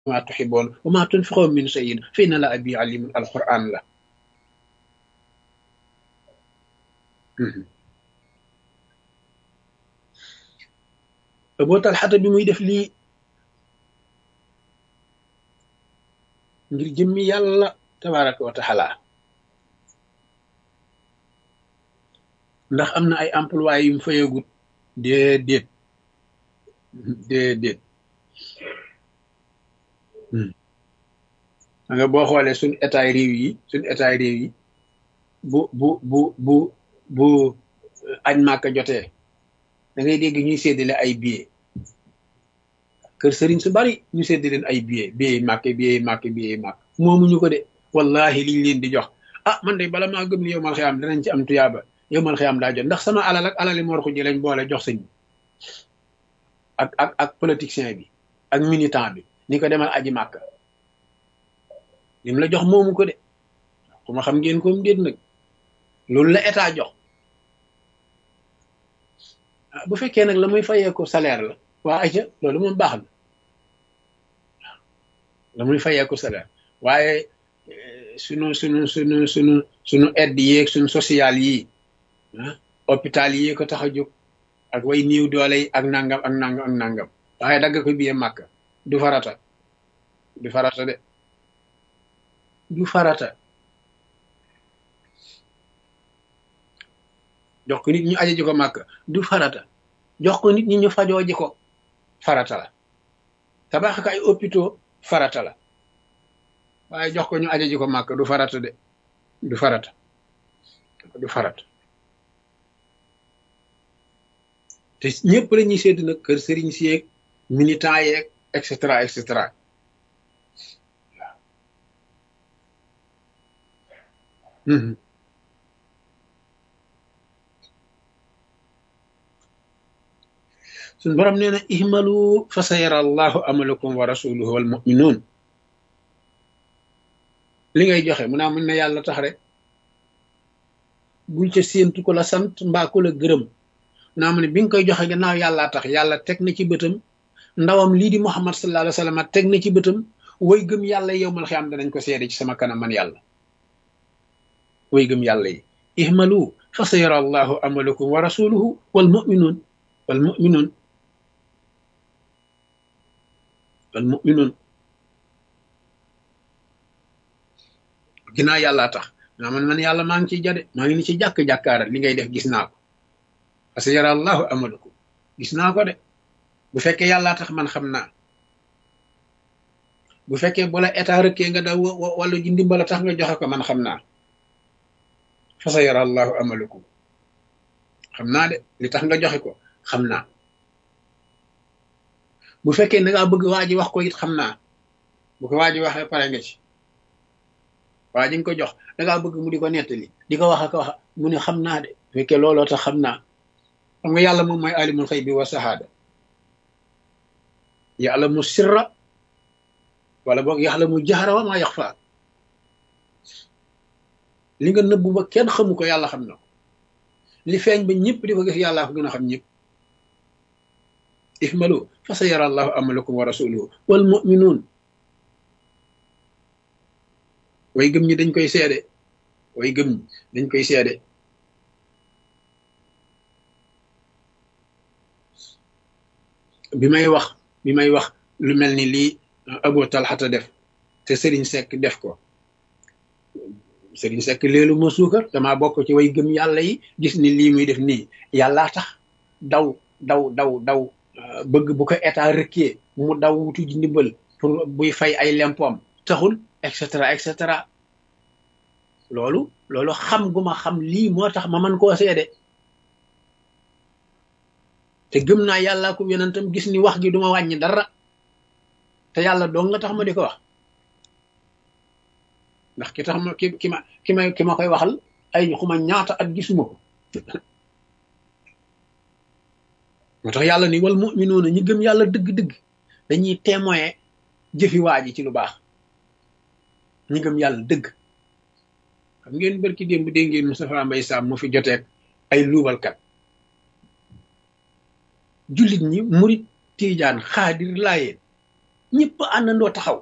ma tuxiboon wa ma tunfiqoo min sayin fa inna la abi alimun alquran la boo talxata bi muy def lii ngir jëmmi yàlla tabaraka wa taala ndax am na ay emploi yu mu fayagut déedéet déedéet nga boo xoolee suñ état réew yi suñ état réew yi bu bu bu bu bu añ màkka jotee da ngay dégg ñuy séddale ay billets kër sëriñ su bari ñu sédd leen ay billets billets màkk billets màkk billets màkk moomuñu ko de wallahi liñ leen di jox ah man de bala maa gëm ni yow mal xiyaam danañ ci am tuyaaba yow mal xiyaam daa jot ndax sama alal ak alali mor xuji lañ boole jox sëñ bi ak ak ak politicien bi ak militant bi ni ko demal aji màkk lim la jox moomu ko de ku ma xam ngeen ko mu déet nag loolu la état jox bu fekkee nag la muy fayee ko salaire la waa aja loolu moom baax na la muy fayee ko salaire waaye sunu sunu sunu sunu sunu aide yeeg sunu social yi ah hôpital yi ko tax a jóg ak way niiw doole yi ak nangam ak nangam ak nangam waaye dagg ko biye màkk du farata du farata de du farata jox ko nit ñu aje ji ko màkk du farata jox ko nit ñi ñu fajoo ji ko farata la tabax ko ay hôpitaux farata la waaye jox ko ñu aje ji ko màkk du farata de du farata du farata te ñëpp la ñuy sédd nag kër sëriñ si yeeg militant yeeg et cetera et cetera waaw suñ borom nee na ihmalu fa sa yara allahu amalakum wa rasuluhu wal muminuun li ngay joxe mu naa mën na yàlla tax rek bul ca séentu ko la sant mbaa ko la gërëm naa mu ne bi nga koy joxe gannaaw yàllaa tax yàlla teg na ci bëtam ndawam lii di muhammad sallallahu alayhi wa sallam teg na ci bëtam way gëm yàlla yow mal xiyaam danañ ko seede ci sama kanam man yàlla way gëm yàlla yi ihmalu fa sa yara allahu amalakum wa rasuluhu wal muminuun wal muminuun wal muminuun ginnaaw yàllaa tax naa man man yàlla maa ngi ciy jade maa ngi ni ci jàkk-jàkkaaral li ngay def gis naa ko parce que yara allahu amalakum gis naa ko de bu fekkee yàllaa tax man xam naa bu fekkee bu la état rëkkee nga daw wala ji ndimbala tax nga joxe ko man xam naa fa sa yara allahu amalakum xam naa de li tax nga joxe ko xam naa bu fekkee da ngaa bëgg waa ji wax ko it xam naa bu ko waa ji waxee pare nga ci waa ji nga ko jox da ngaa bëgg mu di ko nettali di ko wax ak wax mu ne xam naa de bu fekkee looloo tax xam naa xam nga yàlla moom mooy alimul xëy bi wa sahaada yàlla mu sirra wala boog yàlla mu jaxara wa maa yax faa li nga nëbbu ba kenn xamu ko yàlla xam na ko li feeñ ba ñëpp di ko gis yàllaa ko gën a xam ñëpp ihmalu fa sa yara allahu amalakum wa rasuluhu wal muminuun way gëm ñi dañ koy seede way gëm ñi dañ koy seede bi may wax bi may wax lu mel ni lii Abu Talxata def te Serigne Seck def ko Serigne Seck léelu ma suukar damaa bokk ci way gëm yàlla yi gis ni lii muy def nii yàllaa tax daw daw daw daw bëgg bu ko état rëkkee mu daw wutu ji ndimbal pour buy fay ay lempoom taxul et cetera et cetera loolu loolu xam gu ma xam lii moo tax ma man koo seede te gëm naa yàlla ko yonentam gis ni wax gi duma wàññi dara te yàlla dong nga tax ma di ko wax ndax ki tax ma ki ki ma ki ma ki ma koy waxal ay xuma ñaata at gisuma ko moo tax yàlla ni wal muminuuna ñi gëm yàlla dëgg-dëgg dañuy témoin jëfi waa ji ci lu baax ñi gëm yàlla dëgg xam ngeen barki démb dégg ngeen Moustapha Mbaye Sam mu fi joteeg ay luubalkat jullit ñi murit tiijaan xaadir laayeen ñëpp àndandoo taxaw